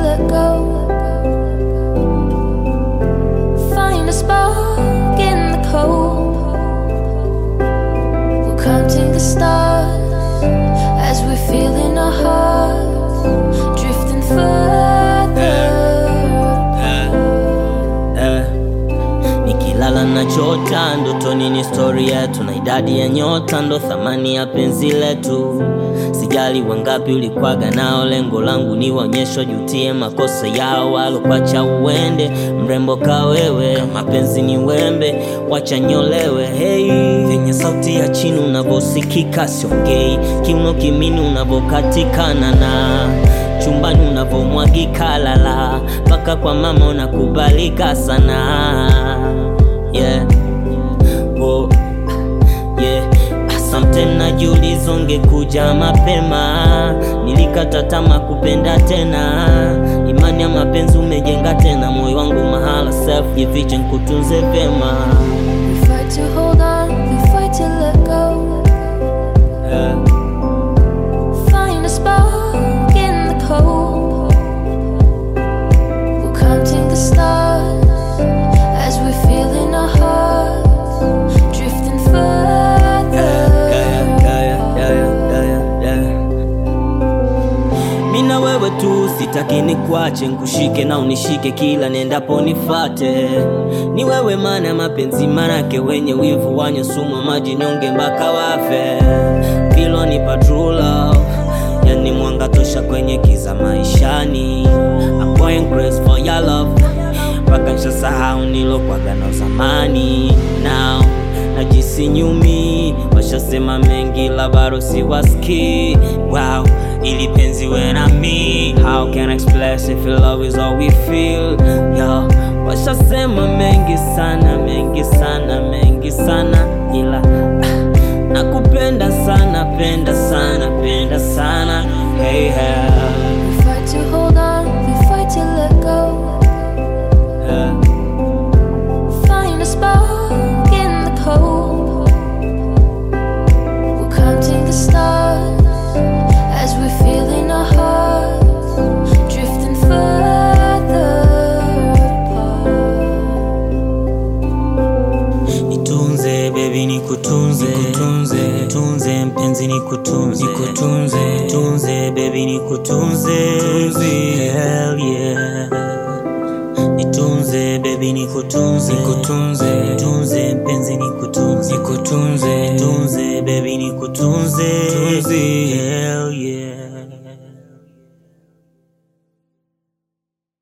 let go. Find a spark in the cold. We're counting the stars as we're feeling our hearts drifting further. Eh, nikilala na chota ndotoni ni stori yetu na idadi ya nyota ndo thamani ya penzi letu sijali wangapi ulikwaga nao lengo langu ni waonyesho jutie makosa yao walokwacha uende mrembo ka wewe mapenzi ni wembe wacha nyolewe hey. venye sauti ya chini unavosikika siongei kiuno kimini unavokatikana na chumbani unavomwagika lala mpaka kwa mama unakubalika sana yeah. Oh. Yeah. Asante najiuliza ungekuja mapema, nilikata tamaa kupenda tena. Imani ya mapenzi umejenga tena, moyo wangu mahala self jifiche, nkutunze vyema We fight to hold on, we fight to let go. yeah. Find a spark in the cold. We're counting the stars as we're feeling our hearts drifting further. Mina wewe tu sitaki nikuache, nkushike na unishike kila nendapo nifate. Ni wewe maana ya mapenzi, manake wenye wivu wanywe sumu maji nyonge mpaka wafe. Pilo ni true love, yani mwanga tosha kwenye kiza maishani. I'm going crazy for your love, mpaka nishasahau nilokwaga na zamani now najisi nyumi washasema mengi la bado siwaski wow ili penzi we na me how can I express if your love is all we feel yo washasema mengi sana mengi sana mengi sana ila ah, nakupenda sana penda sana penda sana hey, hey, We fight to hold on, we fight to let go. hey. Find a spark in the cold. We're counting the stars as we're feeling our hearts drifting further apart. Nitunze baby nikutunze nikutunze nitunze mpenzi nikutunze nikutunze nitunze baby nikutunze hell yeah nitunze baby nikutunze nikutunze nitunze mpenzi nikutunze nikutunze nitunze baby nikutunze hell yeah